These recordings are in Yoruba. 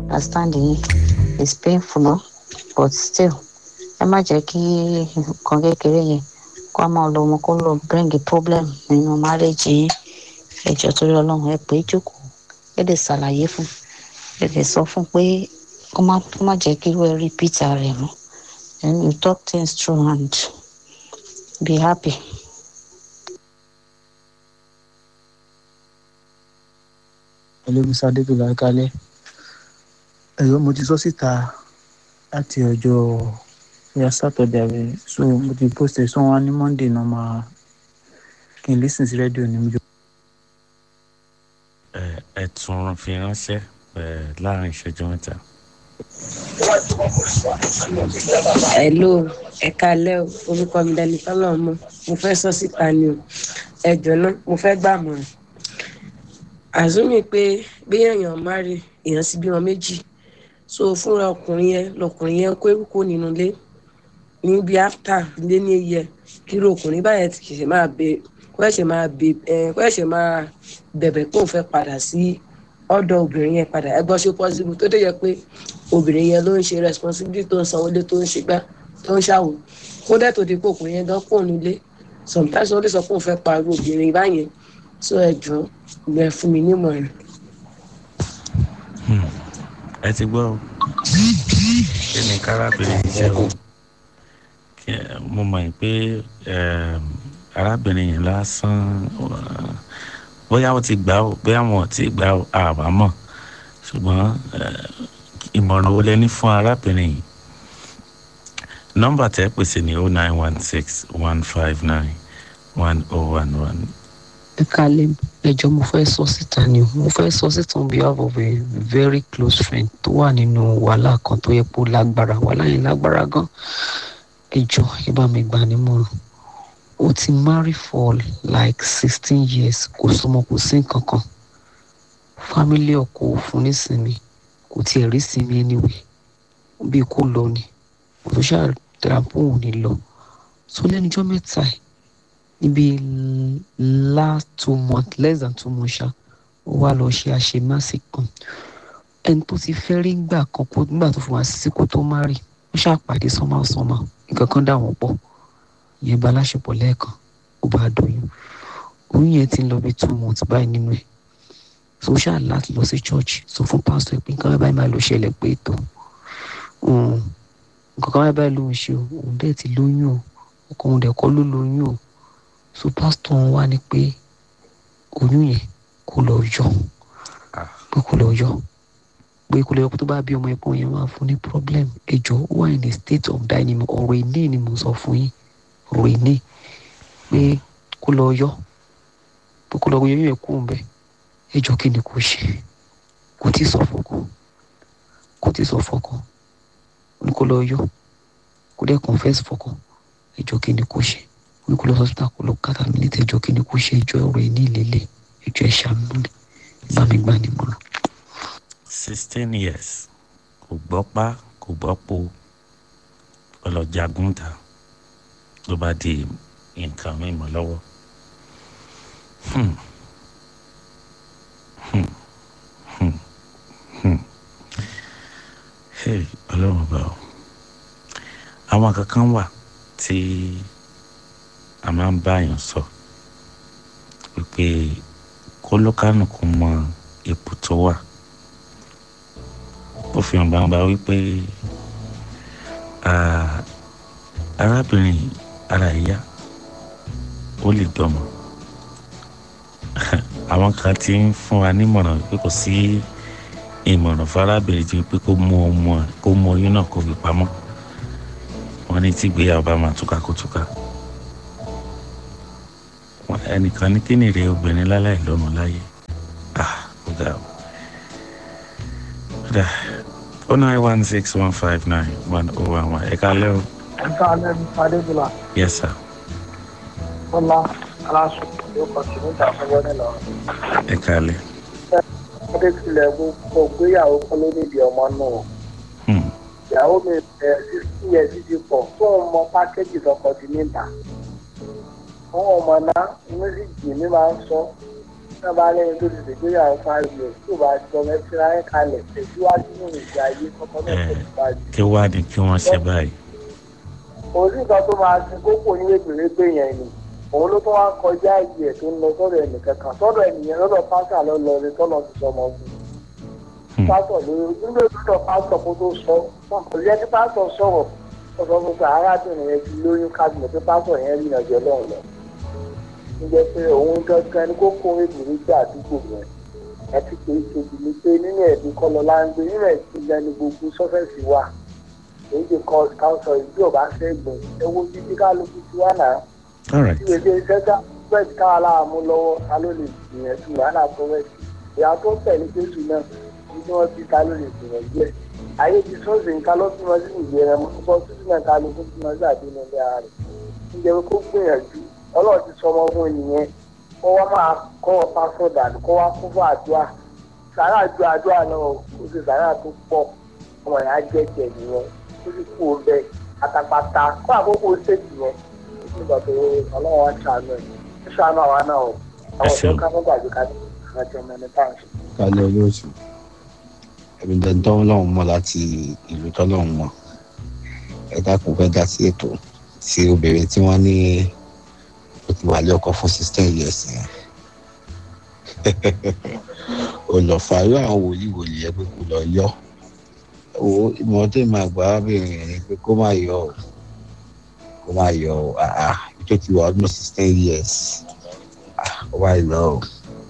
understanding yín is painful no but still ẹ má jẹ́ kí nǹkan kékeré yẹn kó a máa lọ ọmọ kó lọ bring a problem nínú marriage yín ẹ jọ torí ọlọ́run ẹ pé jókòó ẹ lè ṣàlàyé fún ẹ lè sọ fún pé kó má kó má jẹ́ kí irú ẹ repeat rẹ̀ mọ́ and you talk things through and be happy. ẹlẹ́mísà adébílà kálẹ̀ ẹ̀yọ́ mo ti sọ síta láti ọjọ́ bóyá sátọ̀dẹ̀ àbẹ̀ so mo ti post ẹ̀ sọ wọn ní monday náà máa kí n lísìn sí rédíò ní mi. ẹ ẹ tún fi ránṣẹ́ ẹ láàrin ìṣẹ́jú mẹ́ta. hello ẹ kalẹ o orúkọ mi dẹni tọ́lọ̀ mọ́ mo fẹ́ sọ síta ni o ẹ jọ̀nà mo fẹ́ gbàmọ̀ràn àzúmi pé bí èèyàn márì èèyàn sì bímọ méjì so fúnra ọkùnrin yẹn lọkùnrin yẹn kó eruku nínú ilé níbi after ilé ní iyẹ kíru ọkùnrin báyẹn ti ṣẹ̀ṣẹ̀ máa bẹ kó ẹ̀ṣẹ̀ máa bẹ ẹ kó ẹ̀ṣẹ̀ máa bẹ̀bẹ̀ kó n fẹ́ padà sí ọ̀dọ̀ obìnrin yẹn padà ẹ gbọ́ ṣe possible tó dé yẹ pé obìnrin yẹn ló ń ṣe responsibility tó ń sanwó lé tó ń ṣe gbá tó ń ṣàwò kó dẹ́ tó di pé ọkùnrin yẹn gan kó nílé sometimes wọ́n lè sọ pé òun fẹ́ pariwo obìnrin báyẹn so ẹ jọ gbẹ fún mi nímọ̀ràn. ẹ ti gbọ́ o kí ni kárábìnrin yìí ṣe o Kí ẹ- mo mọ̀ pé ẹm, arábìnrin yìí lásán uh, bóyá wọ́n ti gbà ó bóyá wọn ò ti gbà ó àbámọ̀ ṣùgbọ́n eh, ìmọ̀ràn wo lẹ ní fún arábìnrin yìí nọ́mbà tẹ́ pèsè ní oh nine one six one five nine one oh one one ẹ kálẹ̀ ẹjọ́ mo fẹ́ sọ síta ni o. mo fẹ́ sọ síta on behalf of a very close friend tó wà nínú wàhálà kan tó yẹ kó lágbára wàhálà yẹn lágbára gan ẹjọ́ ẹ bá mi gbà nímọ̀ràn ó ti marry for like sixteen years kò sọmọ kò sí nǹkan kan family ọkọ ò fún nísinmi kò tiẹ̀ rí sinmi anyway bí kò lọ ni kò tó ṣáà darapọ̀ òun ní lọ so lẹ́nujọ́ mẹ́ta ẹ̀ níbi last two months less than two months ṣá ó wá lọ ṣe àṣemáṣe kan ẹni tó ti fẹ́ rí gbà kan kó nígbà tó fi wá sí kó tó má rí ó ṣàpàdé somehow somehow nǹkan kan dà wọ́n pọ̀ ìyẹn bá láṣepọ̀ lẹ́ẹ̀kan ó bá doyún oyún yẹn ti ń lọ bí two months báyìí nínú ẹ̀ so ó ṣáà láti lọ sí church sọ fún pásítọ̀ ẹ̀ pé nǹkan báyìí máa lọ ṣẹlẹ̀ pé ètò nǹkan kan báyìí ló ń ṣe o òun dẹ̀ ti lóyún o ọkọ òun dẹ̀ kọ́ ló lóyún o so pásítọ̀ wọn wá ní pé oyún yẹn kó lọ yọ pé kó lọ yọ pé kó lọ yọ pé tó bá bí ọmọ ẹ̀pọ̀n yẹn máa fún ní problem ẹjọ́ ó wà in a state of dying ni ọ̀rọ̀ ìní ni mo sọ fún yín ọ̀rọ̀ ìní pé kó lọ yọ pé kó lọ yọ oyún yẹn kú ń bẹ ẹjọ́ kí ni kò ṣe kò tí ì sọ fọkọ kò tí ì sọ fọkọ ní kó lọ yọ kó dẹ́ confess fọkọ ẹjọ́ kí ni kò ṣe ní kó lọ hospital kó lọ kàtà mí ní tẹjọ́ kí ni kò ṣe ẹjọ́ ọ̀rọ̀ ìní ìlélẹ̀ ẹjọ́ ẹ̀ ṣàánú ni bá mi gbà ní mọ́nà. sixteen years kò gbọ́ pa kò gbọ́ po ọlọ́jagun ta ló bá di nǹkan mímọ́ lọ́wọ́. Hmm. Hmm. Hmm. Hmm. Hey, ọlọ́run bá ọ. àwọn kankan wà tí a máa ń báyàn sọ wípé kólókánù kò mọ ipò tó wà ó fi hàn gbangba wípé ah, arábìnrin ara ìyá ó lè dọmọ àwọn kan ti ń fún wa nímọ̀ràn pé kò sí ìmọ̀ràn fárábìnrin ju pé kó mú ọmọ kó mú oyún náà kó fi pamọ́ wọn ní tí ìgbéyàwó bá máa túká kó túká Wọn- ẹnìkan ní kí ni èrè obìnrin láláì lọ́mọ láyé ah ó ga ọ. Kódà oh nine one six one five nine one oh one one ẹ̀ka lẹ́ o ẹ̀ka alẹ́ ní adébùlà yes sir bọ́lá aláṣọ ló kọ sí níta fọwọ́ nílọ. ẹ̀ka lẹ́ adékìlẹ̀ gbogbo gbéyàwó kọ́ ló nídìí ọmọ náà. hmm. ìyàwó mi ẹ̀ sixty years ti pọ̀ fóun mọ pákéjì tọkọ ti níta. fún ọmọ náà mísíkì mi máa ń sọ náà bá lẹ́yìn tó ti ṣègbéyàwó five years tó bá jọ mẹ́fìlá ẹ̀ kalẹ̀ tẹ̀síwájú nínú ìgbé ayé kọ́kọ́ náà Eh. tẹ̀síwájú. kí wá ní kí wọ́n ṣe báyìí. kò sí nǹkan tó máa ṣe kókò ní wégbèrégbè yẹn ni òun ló tó wá kọjá ìyè ẹ̀ tó ń lọ sọ́dọ̀ ẹnìkan kan sọ́dọ̀ ẹnìyẹn lọ́dọ̀ pásítọ̀ ló lọ ní tọ́lọ́ ti sọmọ fún un Hmm. pásítọ̀ ló nígbà tó lọ pásítọ̀ kó tó sọ kò yẹ kí pásítọ̀ sọ̀rọ̀ ó sọ fún pé arábìnrin yẹn ti lóyún kábìnrin pé pásítọ̀ yẹn rí ìrìnàjò ọlọ́run lọ níjẹ́ pé òun gangan ni kókó wégbèrégbè àdúgbò yẹn ẹ ti pè é kejì ni pé nínú ẹ̀dín kọ́ lọ láńgbé nínú ẹ̀sìn lẹ́nu gbogbo sọ́fẹ̀sì wà èyí ti kọ́ káńsọ̀ ìdí ọ̀bá ṣẹ́gun ewu títí kálukú ti wà náà all right tí èdè iṣẹ́ ká bẹ́ẹ̀ ká aláàmú lọ́wọ́ ta ló lè gbìyànjú wàhálà tó rẹ̀sì ìyá tó tẹ̀lé jésù náà ní tí wọ́n ti ta ló lè gbìyànjú ẹ̀ ayé ti sọ́ọ̀sì nǹkan ló bímọ sí ìgbé rẹ̀ mọ́ púpọ̀ sí náà kálukú bímọ sí àdínú ilé ara rẹ̀ níjẹ́ pé kó gbìyànjú ọlọ́run ti sọmọ fún ènìyàn kó wá máa kọ́ ọ pásọ̀dà kó wá kún fún àdúrà sàrà ju àdúrà náà ó sì sàrà tó pọ̀ ọmọ ìyá jẹ́jẹ́ nìyẹn ó sì kú ọbẹ̀ àtàpàtà kó àkókò ṣèjì yẹn nígbà tó ọlọ́run wá ṣàánú ẹ̀ ó ṣàánú àwa náà o àwọn ṣeun. ọ̀dọ́ ká mọ́ gbàgbé ká ní àjọ mẹ́rin tá à ń ṣe. kálẹ̀ olóòtú ẹ̀mí dandan tọ́lọ́run mọ̀ láti ìlú tọ́lọ́run mọ̀ ẹ dákun fẹ́ dá sí ètò tí obìnrin tí wọ́n ní ó ti wà lé ọkọ fún sixteen years yẹn olùfààrọ àwọn wòlíì wòlíì ẹ pé kò lọ yọ owó ìmọ̀ tó máa gbà ábìrin yẹn ni pé kó má yọ o kó má yọ o àá tó ti wà ọdún sixteen years ah ó wá lọ o.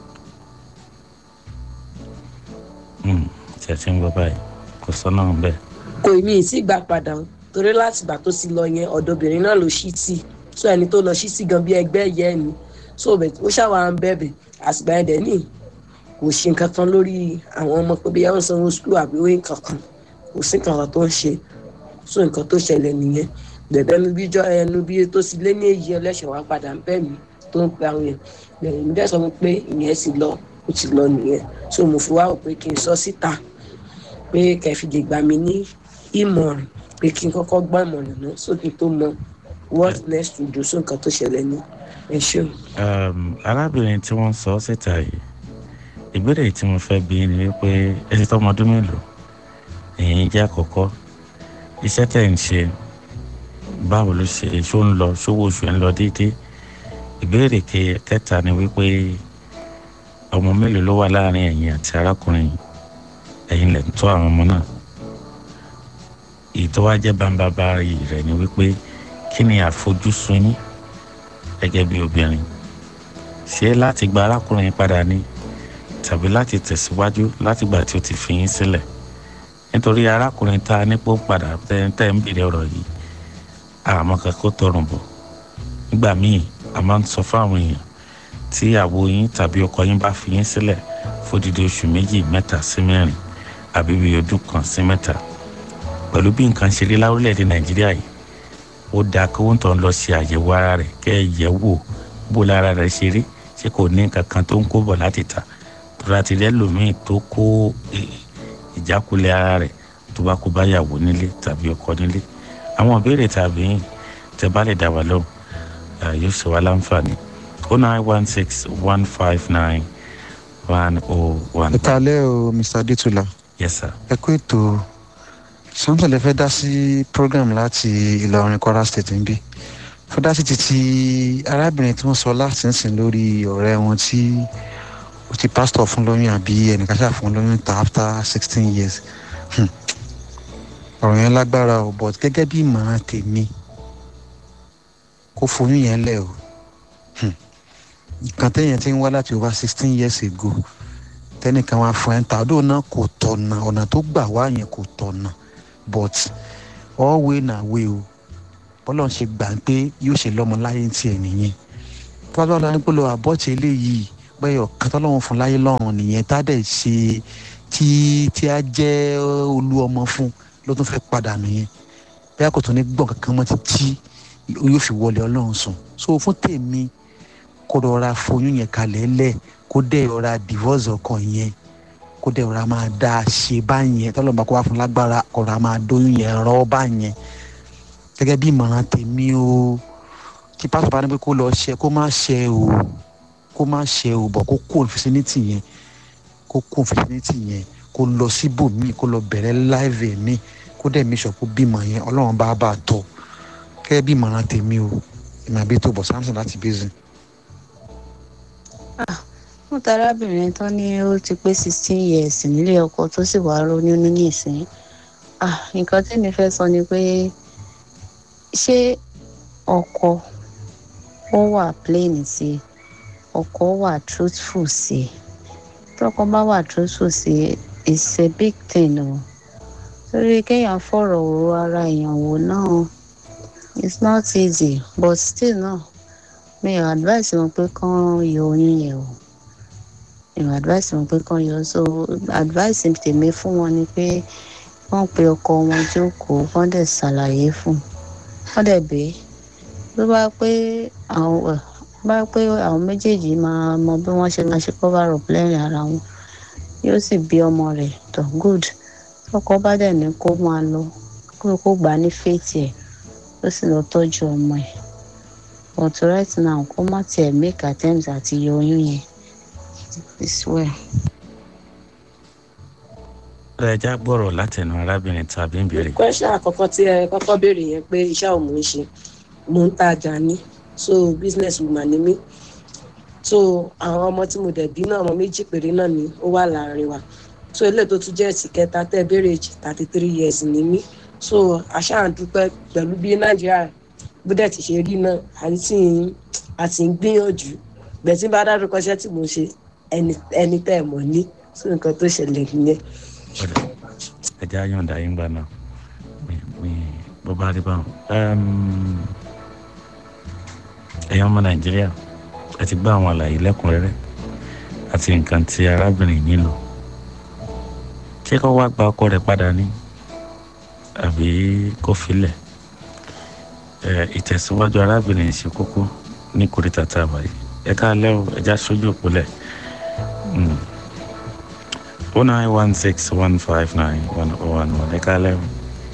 Hmm, tí ẹ ti ń gbọ́ báyìí kò sọ́nà bẹ́ẹ̀. kò mí ì sí gbà padà o torí láti ìgbà tó ti lọ yẹn ọ̀dọ́bìnrin náà ló ṣí tì so ẹni tó lọ ṣí tì gan bí ẹgbẹ́ yẹ ni so bẹ̀ ó ṣàwà ń bẹ̀bẹ̀ àsìgbà yẹn dẹ̀ ní kò ṣe nǹkan kan lórí àwọn ọmọ pé bí yàrá sanwó skul àbí ó nǹkan kan kò sí nǹkan kan tó ń ṣe so nǹkan tó ṣẹlẹ̀ nìyẹn bẹ̀bẹ̀ mi bí jọ ẹnu bí tó ti lé ní èyí ẹlẹ́ṣẹ̀ wá padà ń bẹ̀ mí tó ń pe àwọn yẹn bẹ̀rẹ̀ mi dẹ́ sọ fún pé ìyẹn ti lọ ó ti lọ nìyẹn so mo fi wá rò pé kí n sọ síta pé kẹfìdè gbà mí ní ìmọ̀ràn pé kí n kọ́kọ́ gbọ́ ìmọ̀ràn náà sókè tó mọ what next to do sí nǹkan tó ṣẹlẹ̀ ní ẹ ṣeun. um, arábìnrin tí wọ́n sọ síta yìí ìbéèrè tí mo fẹ́ bí ni wípé ẹ ti tọ́mọ ọdún mélòó èyí jẹ́ àkọ́kọ́ iṣẹ́ tẹ̀ ń ṣe báwo ló ṣe ṣó ń lọ ṣówó oṣù ẹ̀ ń lọ déédéé ìbéèrè ke- kẹta ni wípé ọmọ mélòó ló wà láàrin ẹ̀yin àti arákùnrin yìí ẹ̀yin lẹ̀ ń tọ́ àwọn ọmọ náà ìtọ́wájẹ́ bámbábárì rẹ̀ ni wípé kí ni àfojúsùn yín gẹ́gẹ́ bí obìnrin ṣé láti gba arákùnrin yín padà ni tàbí láti tẹ̀síwájú látìgbà tí ó ti fi yín sílẹ̀ nítorí arákùnrin tá a nípò padà tẹ́ tẹ́ ń bèrè ọ̀rọ̀ yìí àmọ́ kan kó tọrùn bọ̀ nígbà míì a máa ń sọ fáwọn èèyàn tí àwo yín tàbí ọkọ yín bá fi yín sílẹ̀ fódìdí oṣù méjì mẹ́ta sí mẹ́rin àbí bí ọdún kan sí mẹ́ta pẹ̀lú bí nǹkan ṣe rí láwùlẹ̀-èdè nàìjíríà yìí ó dáa kí wọ́n tàn lọ ṣe àyẹ̀wò ara rẹ̀ kẹ́ ẹ yẹ̀ wò bó lára rẹ̀ ṣe rí ṣé kò ní nǹkan kan tó ń kó bọ̀ láti ta tó láti rẹ́ lòmíì tó kó eh, ìjákulẹ̀ ara rẹ̀ tó bá kó báyàwó nílé tàbí ọkọ nílé àwọn ìbéèrè tàbí yìí tẹ bá lè dá wa lóhùn eh, yóò ṣe wá láǹfààní o nine one six one five nine one oh one ẹ kalẹ́ o mr adétúlá yes sir ẹ kú ètò samson lè fẹ́ dá sí program láti ìlọrin kwara state ń bí fẹ́ dá sí ti ti arábìnrin tí wọ́n sọ láti ń sìn lórí ọ̀rẹ́ wọn tí ó ti pásítọ̀ fún lóyún àbí ẹnìkan ṣáà fún lóyún ta after sixteen years Hmm. ọ̀rọ̀ yẹn lágbára o but gẹ́gẹ́ bí ìmọ̀ràn tèmi kó foyún yẹn lẹ̀ o Hmm. nǹkan téèyàn ti ń wá láti over sixteen years ago tẹnìkan wá fún ẹ ń ta ọdún náà kò tọ̀nà ọ̀nà tó gbà wá yẹn kò tọ̀nà but all way na way o bọ́lá ń ṣe gbà pé yóò ṣe lọ́mọ láyé ń tiẹ̀ nìyẹn tó bá tó wà ní pé lọ àbọ̀tì eléyìí bẹ́ẹ̀ ọ̀kan tọ́lọ́run fún láyé lọ́rùn nìyẹn tá a dẹ̀ ṣe tí tí a jẹ́ olú ọmọ fún ló tún fẹ́ padà nìyẹn bẹ́ẹ̀ kò tún ní gbọ̀n kankan mọ́ títí yóò fi wọlé ọlọ́run sùn so fún tèmi kó rọra foyún yẹn kalẹ̀ lẹ̀ kó dẹ̀ rọra divorce ọkàn yẹn kó dẹ̀ rọra máa dá a ṣe báyẹn tọ́lọ́mọba kó wá fún lágbára kó rọra máa dóyún yẹn rọ́ báyẹn gẹ́gẹ́ bí ìmọ̀ràn tèmi o kí pásítọ̀ bá ní pé kó lọ ṣe kó má ṣe o kó má ṣe òbọ̀ kó kó fẹsẹ̀nìtì yẹn kó kó fẹsẹ̀nìtì yẹn kó lọ síbòmíì kó lọ bẹ̀rẹ̀ láìvẹ̀ mi kó dẹ̀ mi sọ kó bímọ yẹn ọlọ́run bá bá a tọ́ kẹ́ bí ìmọ̀ràn tèmi o ìmọ̀ àbí tó bọ̀ samson láti bẹ́sìn. fún tarábìnrin tó ní ó ti pé sixteen years nílé ọkọ tó sì wàá ronú ní ìsìn ah nǹkan tí mi fẹ́ sọ ni pé ṣé ọkọ ó wà plain sí i ọkọ wà truthful sí i tọkọ bá wà truthful sí i it's a big thing o torí kéèyàn fọ̀rọ̀ òru ara èèyàn wò náà it's not easy but still náà mi ò advice wọn pé kán yọ oyún yẹn o mi ò advice wọn pé kán yọ so advice tèmi fún wọn ni pé wọ́n pe ọkọ wọn jókòó wọ́n dẹ̀ ṣàlàyé fún wọ́n dẹ̀ bẹ́ẹ̀ ló bá pé àwọn ẹ̀ bá pé àwọn méjèèjì máa mọ bí wọ́n ṣe máa ṣe cover up lẹ́rìn ara wọn yóò sì bí ọmọ rẹ̀ tó good ọkọ bá dẹ̀ ní kó máa lọ kó kó gbà ní faith ẹ̀ ó sì lọ tọ́jú ọmọ ẹ̀ but right now kó má tiẹ̀ make attempt àti yọ oyún yẹn it's well. ẹja gbọ́rọ̀ látẹnu arábìnrin tàbí ń béèrè. question àkọ́kọ́ tí ẹ kọ́kọ́ béèrè yẹn pé iṣẹ́ òun ń ṣe mò ń tajà ní so business woman ni mí so àwọn ọmọ tí mo dẹ̀ bí náà ọmọ méjì péré náà ni ó wà láàrin wa so eléyìí tó tún jẹ́ ẹ̀sìn kẹta tẹ́ béèrè jì thirty three years ni mí so àṣàǹdúpẹ́ pẹ̀lú bí nàìjíríà bó dẹ̀ ti ṣe rí náà àti àti ń gbìyànjú bẹ̀tí bá dárúkọ iṣẹ́ tí mo ṣe ẹni tẹ́ ẹ̀ mọ̀ ní sí nǹkan tó ṣẹlẹ̀ nìyẹn ọ̀dà ẹja yọ̀ǹda yín gbà náà mi mi bó bá rí báwọn. ẹ̀yin ọmọ nàìjíríà ẹ ti gbọ́ àwọn àlàyé lẹ́kùnrẹ́rẹ́ àti nǹkan tí arábìnrin yìí lò ṣé kó wá gba ọkọ rẹ̀ padà ní àbí kó filẹ̀ ìtẹ̀síwájú arábìnrin ṣe kókó ní kòríta tá a wà yìí ẹ káàlẹ́ o ẹja sójú òpólẹ̀. Mm. 09161591011 ẹ kálẹ́ o.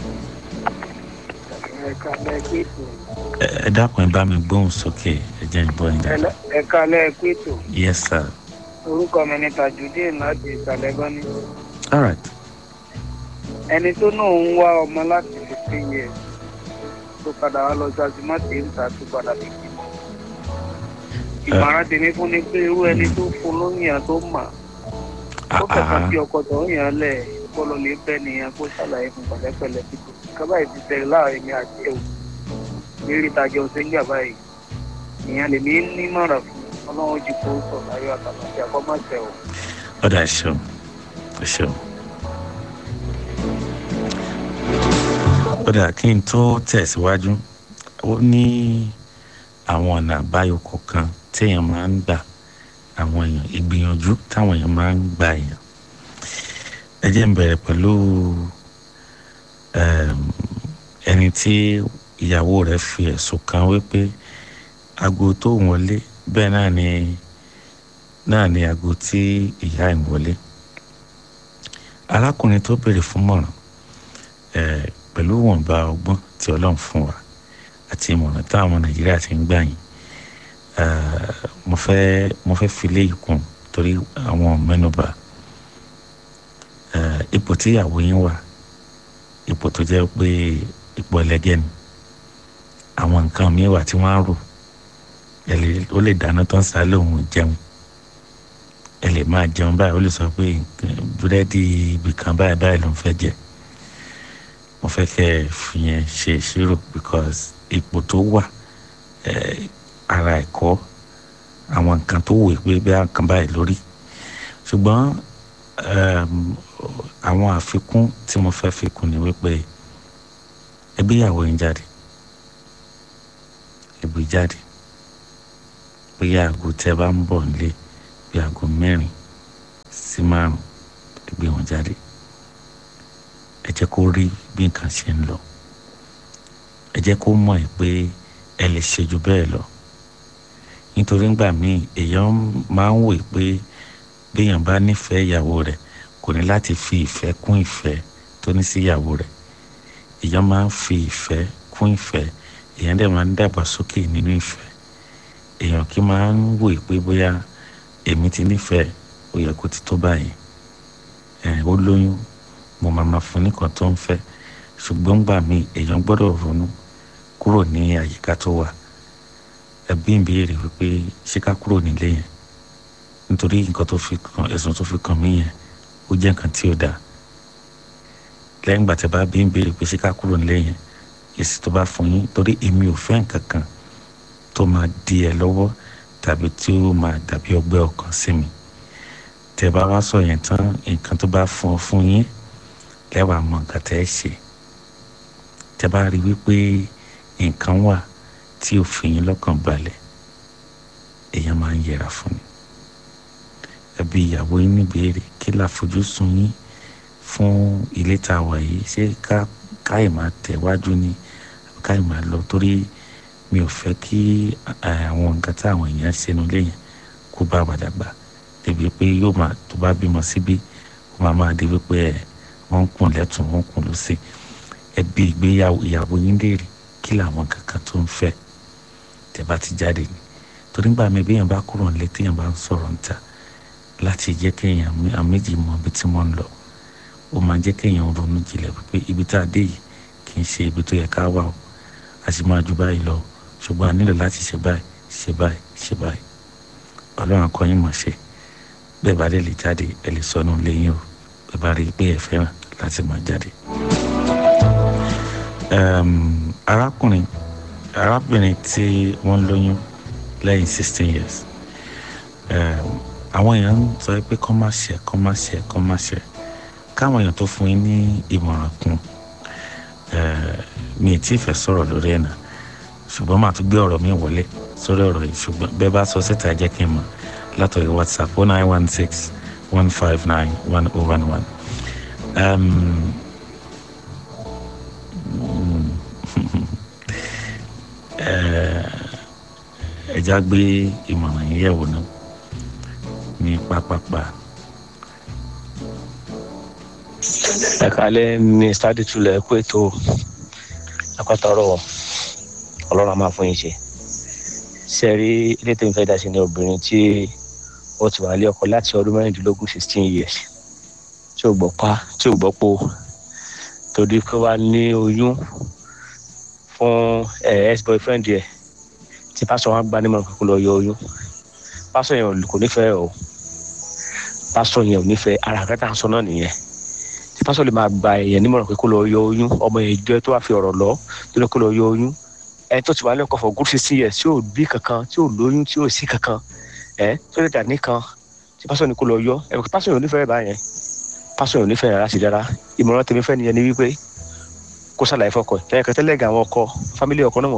ẹ dákun ẹ bá mi gbóhùn sókè ẹ jẹ́ ìbọn yín dáadáa. ẹ kálẹ̀ ẹ kú ètò yes sir. orúkọ mi ni tajudeen láti ìsàlẹ̀ gọ́ní. all right. ẹni tó náà ń wá ọmọ láti fifteen years tó padà wá lọ ṣàtìmọ́tì ń ta tó padà bí kí. ìmọ̀ràn tèmi fún ni pé irú ẹni tó fún lóyún tó mà ó kẹta bí ọkọ tó ń yàn lẹ bọlọ lè bẹ nìyẹn kó ṣàlàyé fún pẹ̀lẹ́pẹ̀lẹ́ kíkọ kábà yìí ti tẹ̀lé láàrin mi àti ẹwù lérí ìtajà ọsẹ ń gbà báyìí ìyẹn lèmi nímọ̀ràn fún Ọlọ́run jù kó sọ láyọ̀ àtàlàfẹ àkọmọṣẹ o. ọ̀dà ẹ̀ṣọ́ ẹ̀ṣọ́ ọ̀dà kí n tó tẹ̀síwájú ó ní àwọn ọ̀nà àbáyọ kọ̀ọ̀kan téèyàn máa ń gbà àwọn èèyàn ìgbìyànjú táwọn èèyàn máa ń gba èèyàn ẹ jẹ́ n bẹ̀rẹ̀ pẹ̀lú ẹni tí ìyàwó rẹ̀ fi ẹ̀sùn kan wípé aago tó wọlé bẹ́ẹ̀ náà ni náà ni aago tí ìyá ẹ̀ ń wọlé arákùnrin tó béèrè fún mọ̀ràn pẹ̀lú ìwọ̀nba ọgbọ́n tí ọlọ́run fún wa àti ìmọ̀ràn táwọn nàìjíríà ti ń gbà yín mo fẹ́ mo fẹ́ fi léyìí kún torí àwọn mẹ́nubà ipò tí ìyàwó yín wà ipò tó jẹ́ pé ipò ẹlẹ́gẹ́ ni àwọn nǹkan mi wà tí wọ́n á rò ó lè dáná tán sálẹ̀ òun jẹun ẹ lè máa jẹun báyìí ó lè sọ pé búrẹ́dì ibìkan báyìí báyìí ló ń fẹ́ jẹ mo fẹ́ kẹ́ ẹ fi yẹn ṣe ìṣirò because ipò tó wà ara ẹ̀kọ́ àwọn nǹkan tó wù pé bí nǹkan báyìí lórí ṣùgbọ́n àwọn àfikún tí mo fẹ́ fi kún ni wípé ẹbí ìyàwó yín jáde ẹbí jáde bóyá aago tẹ bá ń bọ̀ nílé bí aago mẹ́rin sí márùn ẹgbẹ́ wọn jáde ẹ jẹ́ kó rí bí nǹkan ṣe ń lọ ẹ jẹ́ kó mọ̀ ẹ́ pé ẹ lè ṣe jù bẹ́ẹ̀ lọ nítorí ńgbà míì èèyàn máa ń wòye pé béèyàn bá nífẹ̀ẹ́ ìyàwó rẹ̀ kò ní láti fi ìfẹ́ kún ìfẹ́ tó ní sí ìyàwó rẹ̀ èèyàn máa ń fi ìfẹ́ kún ìfẹ́ èèyàn dẹ̀ máa ń dàgbà sókè nínú ìfẹ́ èèyàn kì í máa ń wòye pé bóyá èmi ti nífẹ̀ẹ́ ó yẹ kó ti tó báyìí ẹ̀ ó lóyún mo máa ma fún nìkan tó ń fẹ́ ṣùgbọ́n gbà mí èèyàn gbọ́dọ̀ ronú kúrò ní àyíká tó wà ẹbí ń béèrè wípé ṣé ká kúrò nílé yẹn nítorí nǹkan tó fi kàn ẹ̀sùn tó fi kàn mí yẹn ó jẹ́ nǹkan tí ò dáa lẹ́yìn ìgbà tí a bá bí ń béèrè pé ṣé ká kúrò nílé yẹn èsì tó bá fún yín torí èmi ò fẹ́ nǹkan kan tó máa di ẹ lọ́wọ́ tàbí tí ó máa dàbí ọgbẹ́ ọkàn sí mi tẹ́ bá wá sọ yẹn tán nǹkan tó bá fún ọ fún yín lẹ́wàá mọ nǹkan tẹ́ ẹ ṣe tẹ́ bá rí wípé nǹkan wà tí ò fi yín lọ́kàn balẹ̀ èèyàn máa ń yẹra fún ni ẹbí ìyàwó yín níbèrè kí láfojúsùn yín fún ilé tá a wà yìí ṣé ká káyì máa tẹ̀wájú ni káyì máa lọ torí mi ò fẹ́ kí àwọn nǹkan tí àwọn èèyàn ṣe nílé yẹn kó bá wa dàgbà débi pé yóò máa tó bá bímọ síbí ó máa máa débi pé ẹ wọ́n ń kùn lẹ́tùn wọ́n ń kùn lọ́sẹ̀ ẹbí ìgbéyàwó ìyàwó yín léèrè kí làwọn kankan tó ń fẹ́ tẹ́ bá ti jáde ni torí gbà mí bí èèyàn bá kúrò nílé téèyàn bá ń sọ̀rọ̀ níta láti jẹ́ kéèyàn àwọn méjì mọ ibi tí wọ́n ń lọ ó máa jẹ́ kéèyàn ronú jinlẹ̀ pé ibi tá a dé yìí kì í ṣe ibi tó yẹ ká wà o a sì máa ju báyìí lọ ṣùgbọ́n a nílò láti ṣe báyìí ṣe báyìí ṣe báyìí ọlọ́run akọyin mọ̀ ṣe bẹ́ẹ̀ bá lè lè jáde ẹ lè sọnù lẹ́yìn o bẹ́ẹ̀ bá rí i pé ẹ fẹ́ràn láti máa jáde. arákùnrin arábìnrin tí wọ́n lóyún lẹ́yìn sixteen years àwọn èèyàn ń sọ pé kọ́ má ṣe kọ́ má ṣe kọ́ má ṣe káwọn èèyàn tó fún yín ní ìmọ̀ràn kún mi ì tí ì fẹ́ sọ̀rọ̀ lórí ẹ̀ náà ṣùgbọ́n màá tún gbé ọ̀rọ̀ mi wọlé sórí ọ̀rọ̀ yìí ṣùgbọ́n bẹ́ẹ̀ bá sọ síta jẹ́ kí n mọ̀ látọ̀rí whatsapp oh nine one six one five nine one oh one one. ẹja gbé ìmọ̀ràn yìí yẹ̀wò náà ní pápápá. ẹ kálẹ̀ ní stadi tulẹ̀ pé tó akọ́tọ̀rọ̀ ọlọ́run a máa fún yín ṣe ṣe rí ilé tó ń fẹ́ dá sí ní obìnrin tí ó ti wà lé ọkọ láti ọdún mẹ́rìndínlógún sixteen years tí ò gbọ́ pa tí ò gbọ́ po torí pé wàá ní oyún fún ex boyfriend yẹ tí pásọ wọn gbá nímọ̀ kó lọ yọ oyún pásọ yẹn kò nífẹ̀ẹ́ o pásọ yẹn ò nífẹ̀ẹ́ ara kẹta sọ náà nìyẹn tí pásọ lè máa gba èèyàn nímọ̀ràn pé kó lọ yọ oyún ọmọ yẹn jẹ́ tó wà fi ọ̀rọ̀ lọ tó ní kó lọ yọ oyún ẹ tó ti wà lẹ́kọ̀ọ́ for good sixteen years tí ò bí kankan tí ò lóyún tí ò sí kankan ẹ tó lè dà nìkan tí pásọ ní kó lọ yọ ẹ pásọ yẹn ò nífẹ̀ẹ́ báyẹn pásọ yẹn ò nífẹ̀ẹ́ rárá sí rárá ìmọ̀ràn tèmi fẹ́ nìyẹn ni wípé kó ṣàlàyé fọkọ ẹ̀ kẹ́kẹ́ tẹ́lẹ̀ gà àwọn ọkọ fámílì ọkọ náà